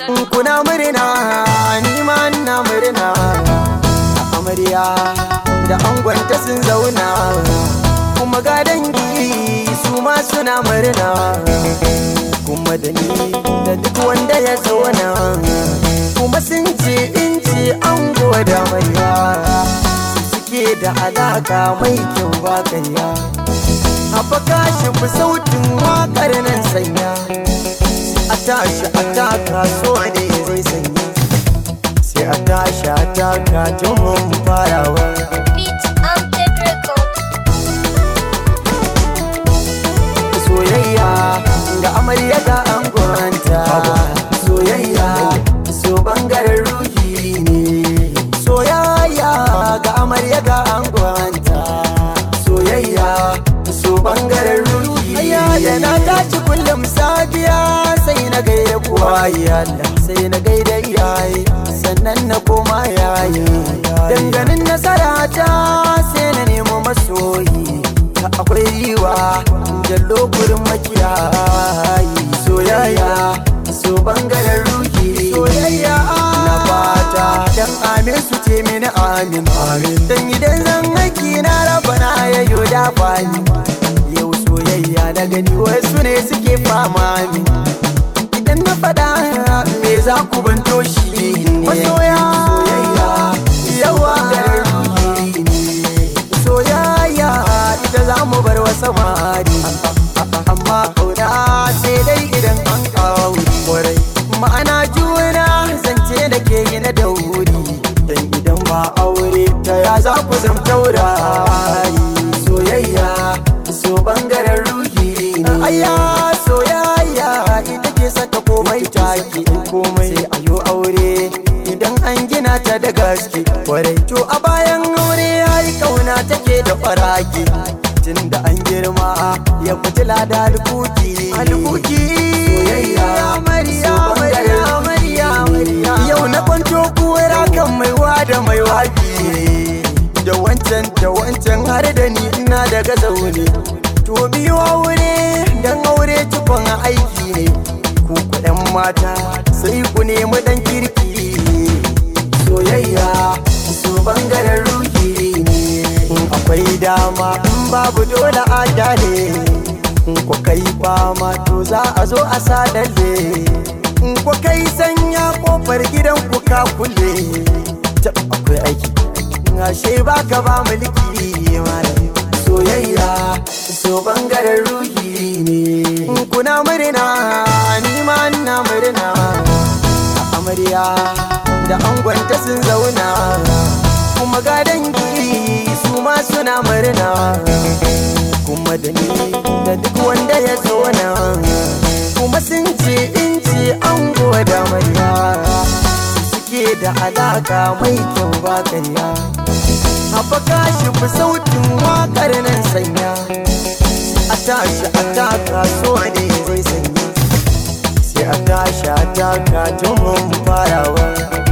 kuna murna ni ma ina murna amarya da angonta sun zauna kuma ga dangi su ma suna murna kuma da ni da duk wanda ya zauna kuma sun ce in ce an da amarya suke da alaka mai kyau ba karya haɓaka shi fi sautin waƙar nan sanya a tashi a taka so ne zai sanya sai a tashi a taka tun farawa Beat and Tech Record. soyayya ga amarya ga angonta soyayya so bangaren ruhi ne soyayya ga amarya ga angonta soyayya so bangaren ruhi ayya da na tashi kullum safiya sai na gaida kuwa Allah sai na gaida iyaye sannan na koma yayi danganin nasara ta sai na nemo masoyi akwai riwa jallo gurin makiyayi soyayya so bangaren ruhi soyayya na fata dan amin su ce mini amin amin dan idan zan aiki na raba na yayo da bani yau soyayya na gani wasu ne suke fama min idan na faɗa me za ku banto shi masoya soyayya yawa ruhi ne soyayya ita za mu bar wa samari amma kauna sai dai idan an kauri kwarai ma'ana juna zance da ke yi na dauri dan idan ba aure ta ya za ku zam taurari soyayya so bangaren ruhi ne ayya soyayya ita ke saka komai taki komai sai ayo aure idan an gina ta da gaske kwarai to a bayan aure yayi kauna take da faraki tun da an girma ya fitila da alkuki alkuki soyayya amarya amarya amarya amarya yau na kwanto kuwara kan mai da mai wabi da wancan da wancan har da ni ina daga zaune to biyu aure dan aure cikon aiki ne ku kuɗin mata sai ku nemi dan kirki soyayya su bangaren ruhi ne in akwai dama in babu dole a kyale in ku kai fama to za a zo a sadalle in ku kai sanya kofar gidan ku ka kulle tab akwai aiki ashe baka ba mulki malam soyayya so bangaren ruhi ne kuna murna ni ma ina murna amarya da angonta sun zauna kuma ga dangi su ma suna murna kuma da ni da duk wanda ya zauna kuma sun ce in ce an da amarya suke da alaka mai kyau ba karya haɓaka shi fi sautin waƙar nan sanya a tashi a taka so ne zai sanya sai a tashi a taka tun farawa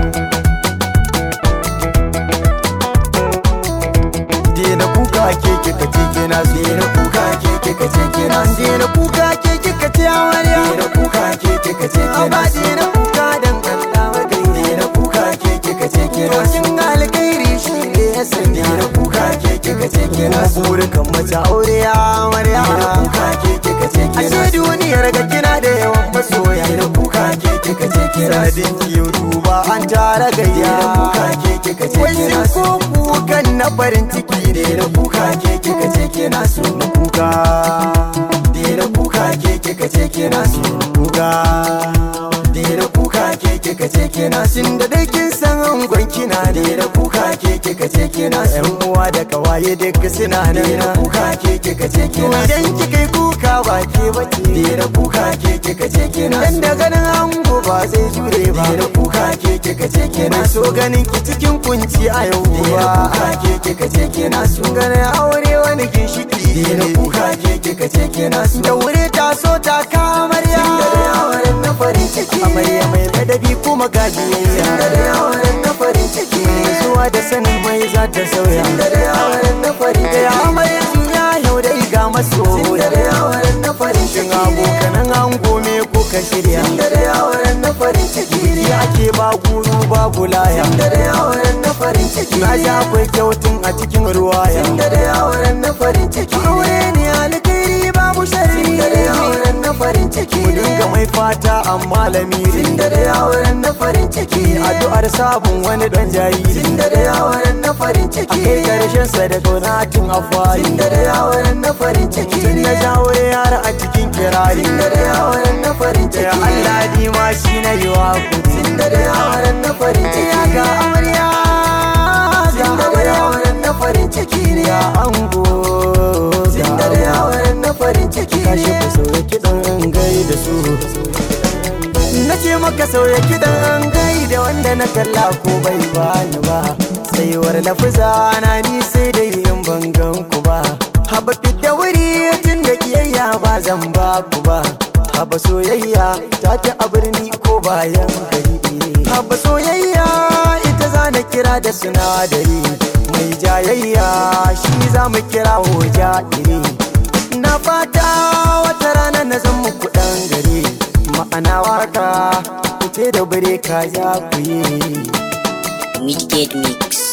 Dena kuka ke kika ce kina so Dena kuka ke kika ce kina so Dena kuka ke kika ce amarya Dena kuka ke kika ce kina so Dena kuka dan Allah magai Dena kuka ke kika ce kina so Kin alkhairi shi ne ya san Dena kuka ke kika ce kina so Burkan mace aure ya amarya Dena kuka ke kika ce kina so Ashe duniyar ga kina da yawan masoya Dena kuka ke kika ce kina so Sanadin ki duba an tara gayya Dena kuka ke kika ce kina so Wai ko kukan na farin ciki ne da kuka ke kika ce kina so kuka da kuka ke kika ce kina so kuka da kuka ke kika ce kina so da dai kin san angon kina da kuka ke kika ce kina so yan uwa da kawaye duk suna nan da kuka ke kika ce kina so idan kika yi kuka ba ke bace da kuka ke kika ce kina so dan da ganin ango ba zai jure ba da kuka ke kika ce kina so ganin ki cikin kunci a yau ba kuka ke kika ce kina so ganin aure wani ginshiki da kuka ke kika ce kina so da wuri ta so ta kamarya da auren na farin ciki amarya mai ladabi kuma gajiyayya da auren na farin ciki zuwa da sanin mai za ta sauya da auren na farin ciki amarya juya yau da iga maso da auren na farin ciki abokanan ango me kuka shirya da auren na farin ciki ake ba guru babu laya Tunda da yawon na farin ciki na ji akwai kyautun a cikin ruwaya Tunda da yawon na farin ciki aure ne alkhairi babu sharri Tunda da yawon na farin ciki mu dinga mai fata amma lamiri Tunda da yawon na farin ciki addu'ar sabon wani dan jariri Tunda da yawon na farin a ciki kai karshen sa da kaunatin afwali Tunda da yawon na farin ciki tun na jawo yara a cikin kirari Tunda da yawon na farin ya ciki Allah ni ma shi na yi wa kudi Tunda da yawon na farin ya ciki ga amarya ga Tunda da amarya yawon na farin ciki ne ga ango ga Tunda da amarya yawon na farin ciki tashi ku sauya kiɗan gai da su na ce maka sauya kiɗan gai da wanda na kalla ko bai bani ba tsayuwar lafiza na ni sai da yin bangan ku ba haba da wuri tun da kiyayya ba zan ba ku ba haba soyayya ta ta a birni ko bayan gari haba soyayya ita za na kira da sinadari mai jayayya shi za mu kira hoja iri na fata wata rana na zan muku ɗan gari ma'ana waka kuce da bare ka ya ku yi Midgate Mix.